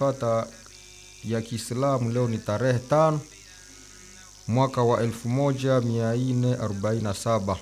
tukifata ya Kiislamu leo ni tarehe tano mwaka wa 1447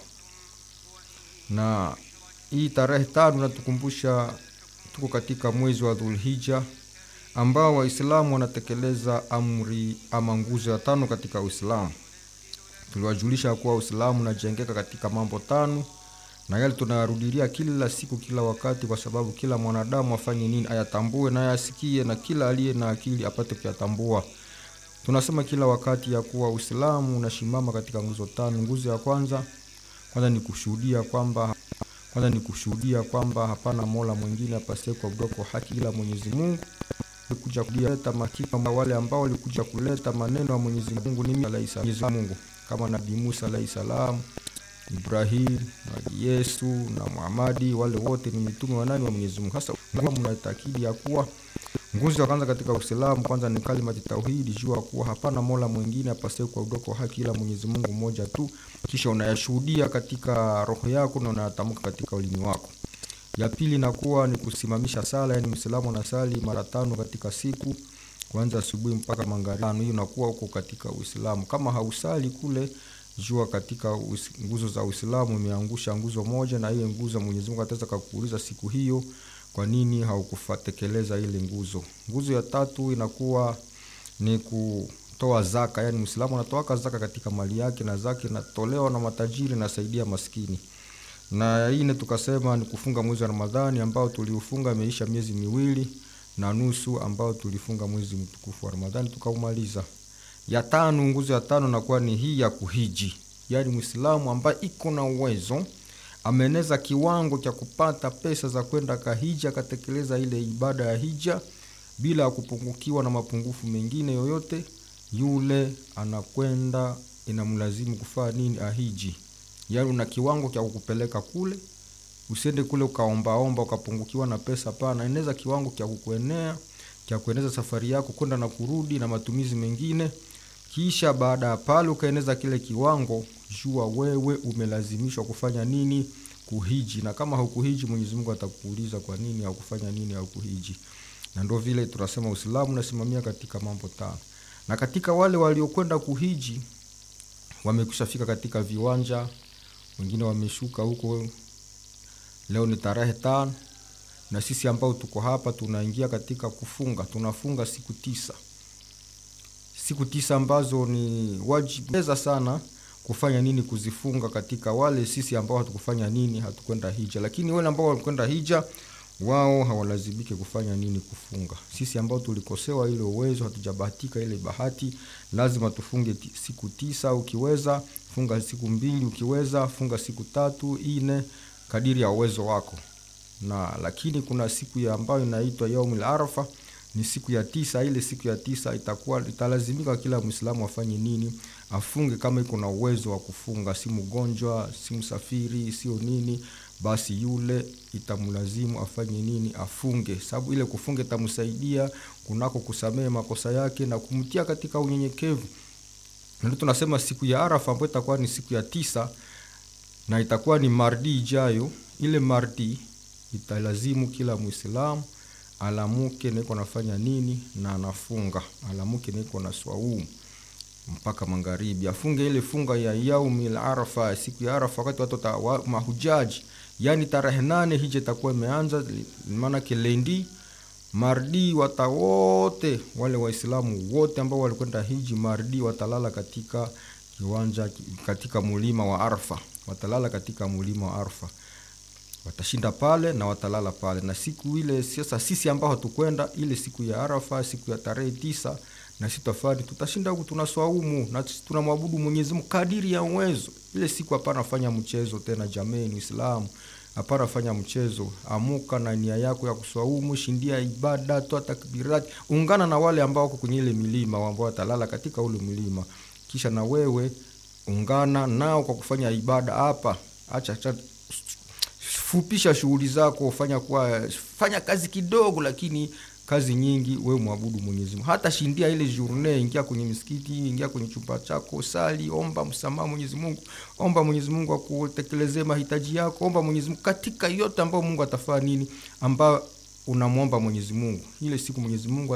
na hii tarehe tano inatukumbusha tuko katika mwezi wa Dhulhija ambao Waislamu wanatekeleza amri ama nguzo ya tano katika Uislamu. Tuliwajulisha kuwa Uislamu unajengeka katika mambo tano na yale tunayarudilia kila siku kila wakati, kwa sababu kila mwanadamu afanye nini? Ayatambue na ayasikie, na kila aliye na akili apate kuyatambua. Tunasema kila wakati ya kuwa Uislamu unasimama katika nguzo tano. Nguzo ya kwanza kwanza ni kushuhudia kwamba kwanza ni kushuhudia kwamba hapana mola mwingine apasaye kuabudiwa kwa haki ila Mwenyezi Mungu. Kuja kuleta makika wale ambao walikuja kuleta maneno ya Mwenyezi Mungu ni Mwenyezi Mungu kama Nabii Musa alayhi salam, Ibrahim, Nabii Yesu na Muhamadi, wale wote ni mitume wa nani? Wa Mwenyezi Mungu. Sasa mnaitakidi ya kuwa nguzo ya kwanza katika Uislamu kwanza ni kalimati tauhidi, jua kuwa hapana mola mwingine apasaye kuabudiwa kwa haki ila Mwenyezi Mungu mmoja tu, kisha unayashuhudia katika roho yako na unayatamka katika ulimi wako. Ya pili inakuwa ni kusimamisha sala, yani Muislamu anasali mara tano katika siku kuanza asubuhi mpaka magharibi. Hiyo inakuwa uko katika Uislamu. Kama hausali kule, jua katika nguzo za Uislamu imeangusha nguzo moja, na hiyo nguzo Mwenyezi Mungu ataweza kukuuliza siku hiyo, kwa nini haukufatekeleza ile nguzo. Nguzo ya tatu inakuwa ni kutoa zaka, yani Muislamu anatoa zaka katika mali yake, na zaka inatolewa na matajiri, nasaidia maskini na ine tukasema ni kufunga mwezi wa Ramadhani ambao tuliufunga, imeisha miezi miwili na nusu ambao tulifunga mwezi mtukufu wa Ramadhani tukaumaliza. Ya tano, nguzo ya tano nakuwa ni hii ya kuhiji, yaani Muislamu ambaye iko na uwezo ameneza kiwango cha kupata pesa za kwenda kahiji akatekeleza ile ibada ya hija bila ya kupungukiwa na mapungufu mengine yoyote, yule anakwenda inamlazimu kufanya nini? Ahiji. Yaani una kiwango cha kukupeleka kule, usiende kule ukaombaomba ukapungukiwa na pesa. Pana eneza kiwango cha kukuenea cha kueneza safari yako kwenda na kurudi na matumizi mengine, kisha baada ya pale ukaeneza kile kiwango, jua wewe umelazimishwa kufanya nini? Kuhiji. Na kama haukuhiji, Mwenyezi Mungu atakuuliza kwa nini haukufanya nini, haukuhiji. Na ndio vile tunasema Uislamu unasimamia katika mambo tano, na katika wale waliokwenda kuhiji wamekushafika katika viwanja wengine wameshuka huko. Leo ni tarehe tano, na sisi ambao tuko hapa tunaingia katika kufunga. Tunafunga siku tisa, siku tisa ambazo ni wajibu sana kufanya nini? Kuzifunga katika wale sisi ambao hatukufanya nini, hatukwenda hija. Lakini wale ambao walikwenda hija, wao hawalazimike kufanya nini? Kufunga. Sisi ambao tulikosewa ile uwezo, hatujabahatika ile bahati, lazima tufunge siku tisa. Ukiweza funga siku mbili, ukiweza funga siku tatu, ine, kadiri ya uwezo wako. Na lakini kuna siku ya ambayo inaitwa yaumul arafa, ni siku ya tisa. Ile siku ya tisa itakuwa italazimika kila Muislamu afanye nini? Afunge kama iko na uwezo wa kufunga, si mgonjwa, si msafiri, sio nini, basi yule itamlazimu afanye nini? Afunge, sababu ile kufunga itamsaidia kunako kusamehe makosa yake na kumtia katika unyenyekevu. Ndio tunasema siku ya Arafa ambayo itakuwa ni siku ya tisa na itakuwa ni mardi ijayo. Ile mardi italazimu kila Muislamu alamuke niko nafanya nini na anafunga, alamuke niko na swaumu mpaka magharibi, afunge ile funga ya yaumil arafa, siku ya Arafa, wakati watu wa mahujaji, yani tarehe nane hija itakuwa imeanza, maana kilendi mardi wata wote wale Waislamu wote ambao walikwenda hiji mardi watalala katika kiwanja katika mulima wa Arfa, watalala katika mulima wa Arfa, watashinda pale na watalala pale. Na siku ile sasa, sisi ambao hatukwenda ile siku ya Arafa, siku ya tarehe tisa, na sisi tafari tutashinda huku, tunaswaumu na tunamwabudu Mwenyezi Mungu kadiri ya uwezo. Ile siku hapana fanya mchezo tena, jameni Uislamu hapana fanya mchezo. Amuka na nia yako ya kuswaumu, shindia ibada, toa takbirati, ungana na wale ambao wako kwenye ile milima ambao watalala katika ule mlima, kisha na wewe ungana nao kwa kufanya ibada hapa. Acha acha, fupisha shughuli zako, fanya kwa fanya kazi kidogo, lakini kazi nyingi, wewe mwabudu Mwenyezi Mungu. Hata shindia ile journée, ingia kwenye misikiti, ingia kwenye chumba chako, sali, omba msamaha Mwenyezi Mungu, omba Mwenyezi Mungu akutekelezee mahitaji yako, omba Mwenyezi Mungu katika yote ambayo Mungu atafanya nini, ambayo unamwomba Mwenyezi Mungu. Ile siku Mwenyezi Mungu